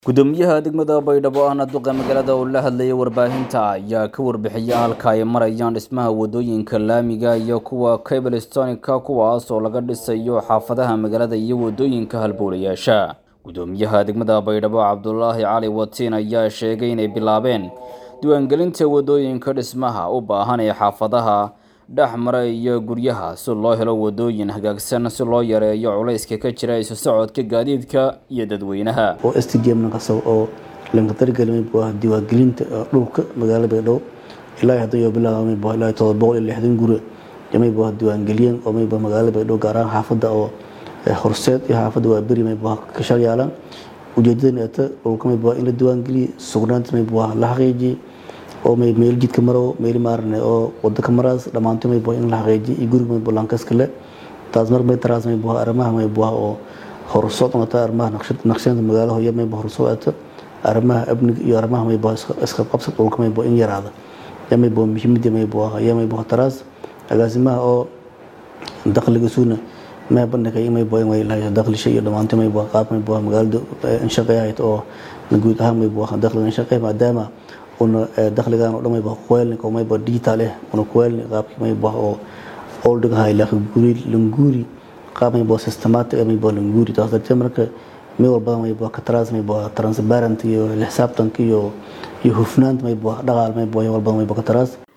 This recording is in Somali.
gudoomiyaha degmada baydhabo ahna duqa magaalada oo la hadlayay warbaahinta ayaa ka warbixiyay halka ay marayaan dhismaha wadooyinka laamiga iyo kuwa cablestonika kuwaas oo laga dhisayo xaafadaha magaalada iyo wadooyinka halbowlayaasha gudoomiyaha degmada baydhabo cabdulaahi cali watiin ayaa sheegay inay bilaabeen diiwaangelinta wadooyinka dhismaha u baahan ee xaafadaha dhex mara iyo guryaha si loo helo wadooyin hagaagsan si loo yareeyo culayska ka jira isu socodka gaadiidka iyo dadweynaha oo stadium naqasab oo lanka dargelmay buu ah diiwaangelinta dhulka magaalada baydhabo ilaa hadda iyo bilaabmay buu ilaa todoba boqol iyo lixdan guri may buu diiwaangeliyeen oo may buu magaalada baydhabo gaar ahaan xaafadda oo horseed iyo xaafadda waa beri may buu ka sharyaalan ujeedadan eeta dhulka may buu in la diiwaangeliye sugnaanta may buu la xaqiijiyey oo may meel jidka maro meel maarne oo wada ka maraas dhamaanto may buu in la xaqiijiyo iyo guriga may buu lankas kale taas mar may taraas may buu arrimaha may buu oo horsocod noqota arrimaha naqshad naqshada magaalaha iyo may buu horsocota arrimaha amniga iyo arrimaha may buu iska qabsad dhulka may buu in yaraada ya may buu muhiimada may buu ya may buu taraas agaasimaha oo dakhliga suuna ما بدنا كي ما يبغى ما يلاقي دخل شيء لما أنت ما يبغى قاب ما يبغى مقال انشقيات أو نقول ها ما يبغى دخل انشقي ما دام ون دخل كان ما يبغى قوال أو ما يبغى ديتاله ون قوال قاب ما يبغى أو أولد هاي لك لنجوري لنجوري قاب ما يبغى سيستمات ما يبغى لنجوري تاخذ تمرك ما يبغى ما يبغى كتراس ما يبغى ترانسبارنت يو الحساب تنكي يو يهفنانت ما يبغى دغال ما يبغى يبغى ما يبغى كتراس